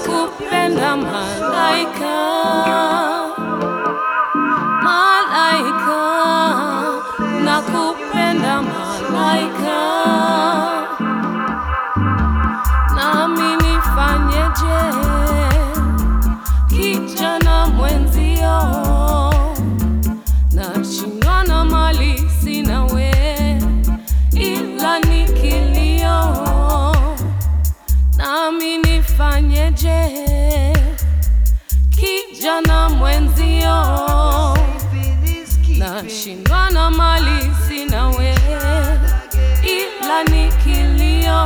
nakupenda malaika, malaika, nakupenda malaika, nami nifanyeje kijana mwenzio, nashindwa na mali sina we, ila ni kilio, nami nifanyeje kijana mwenzio, nashindwa na mali sina we, ila ni kilio,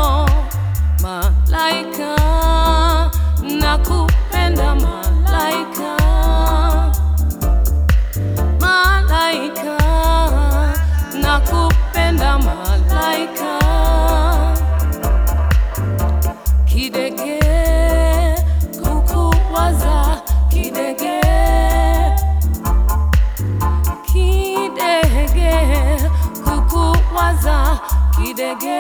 malaika, nakupenda malaika, malaika, nakupenda malaika, kidege kukuwaza kidege kidege kukuwaza kidege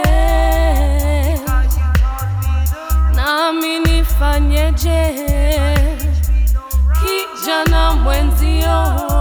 nami nifanyeje kijana mwenzio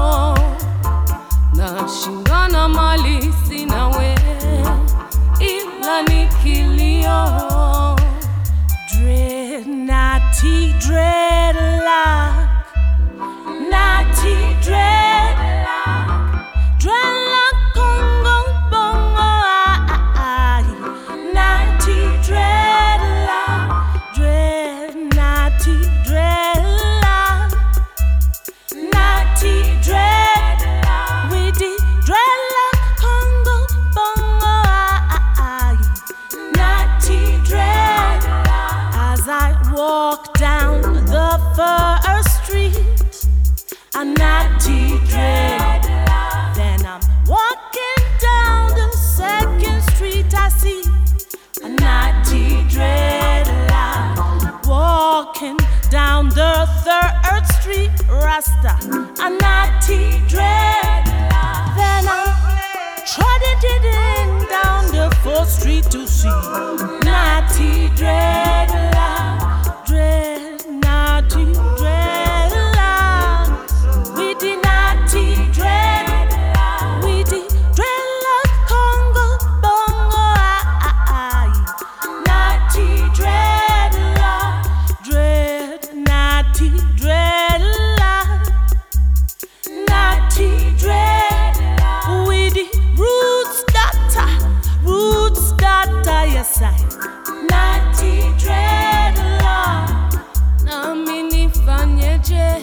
nashindwa na mali sina we ila ni kilio Dread, naughty dreadlock, naughty dreadlock, dreadlock Congo bongo ai, naughty dreadlock, dread, naughty dreadlock, naughty dreadlock, with the dreadlock Congo bongo ai, naughty dreadlock. As I walk down the first street, a naughty dread. Then I'm walking down the second street, I see a naughty dread. Walking down the third street, Rasta, a naughty dread. Then I'm trotted in down the fourth street to see naughty dreadlock, dread, naughty dreadlock, with the naughty dreadlock, with the dreadlock Congo bongo ai, naughty dreadlock, dread, naughty dreadlock. Naughty dread with the roots data, roots data, yes I. Naughty dread nami nifanyeje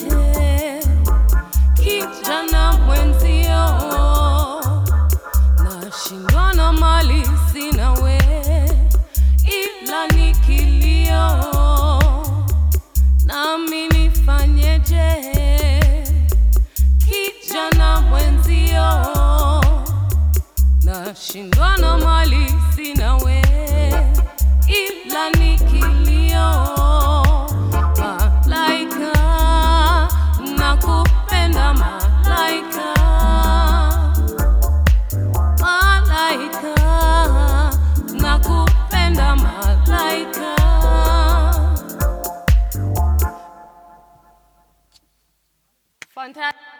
kijana mwenzio nashindwa na mali sina we ila ni kilio nami nifanyeje kijana mwenzio nashindwa na mali sina we ila ni kilio malaika nakupenda malaika malaika nakupenda malaika Fantastic.